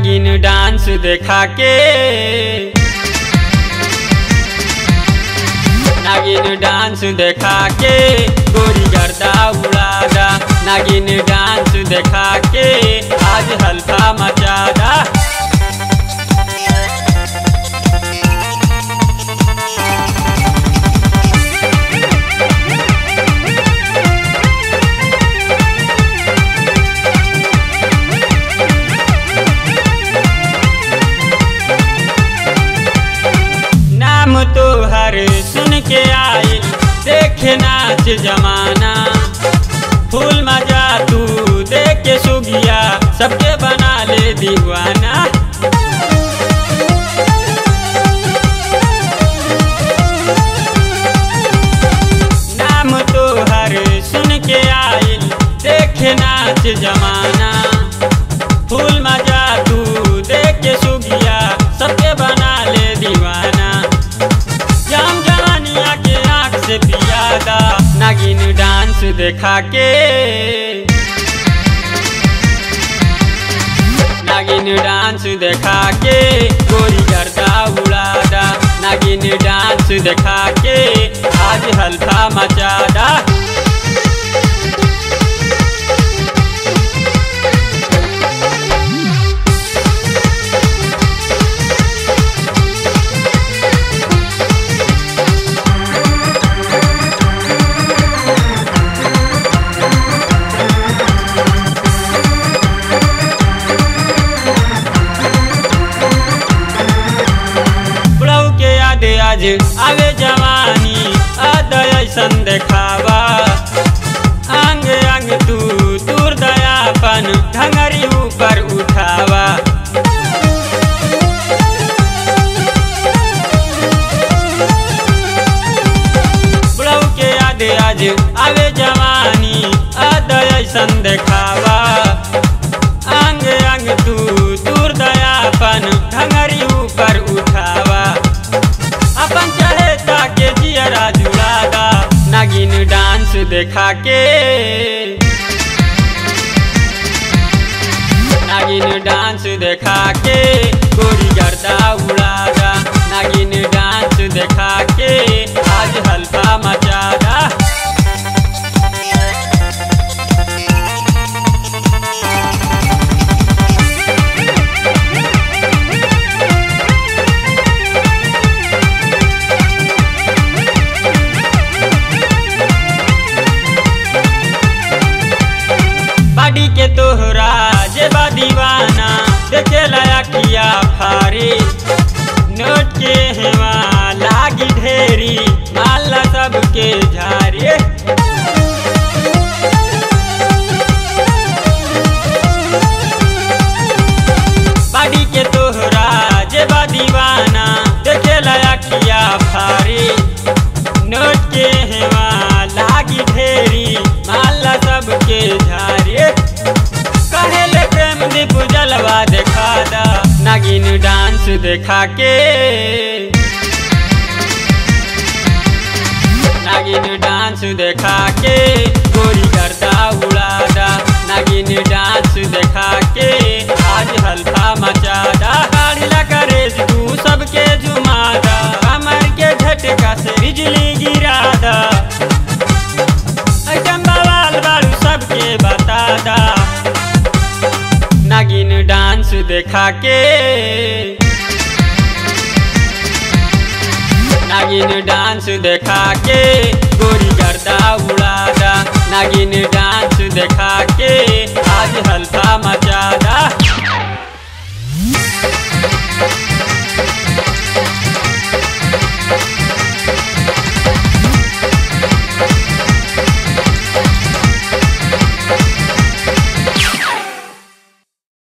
नागिन डांस देखा के नागिन डांस देखा के गोरी गर्दा उड़ादा नागिन डांस देखा के आज हल्का मचादा नाम तो हर सुन के आई देखे नाच जमाना फूल मजा तू देख के सुगिया सबके बना ले दीवाना नाम तो हर सुन के आई देखे नाच जमाना फूल मजा तू देख के सुगिया सबके बना ले दीवाना जाम जवानिया के आँख से पियादा नागिन डांस देखा के नागिन डांस देखा के गोरी गर्दा उड़ादा नागिन डांस देखा के आज हल्का मचादा बुढ़ऊ के याद आज आवे जवानी अद ऐसन देखावा अंग अंग तू दूर दयापन ढंगरी ऊपर उठावा बुढ़ऊ के याद आज आवे जवानी अद ऐसन देखावा अंग अंग तू दूर दयापन ढंगरी ऊपर उठावा अपन चहेता के जियरा जुड़ादा नागिन डांस देखा के नागिन डांस देखा के गोरी गर्दा उड़ादा नागिन डांस देखा के आज हल्का मचादा बाडी के तोहरा जे बा दीवाना देखे लाया किया फारी नोट के हेवा लागी ढेरी माला सबके झारे बाडी के तोहरा जे बा दीवाना देखे लाया किया फारी नोट के हेवा लागी ढेरी माला सबके झारे कहेले प्रेम दीप जलवा देखा दा नागिन डांस देखा के नागिन डांस देखा के गोरी गर्दा उड़ादा नागिन डांस देखा के आज हल्का मचादा काढ़ला करेज तू सबके जुमादा कमर के झटका से बिजली गिरादा ऐटम बवाल बारू सबके बतादा नागिन डांस देखा के नागिन डांस देखा के गोरी गर्दा उड़ादा नागिन डांस देखा के आज हल्का मचादा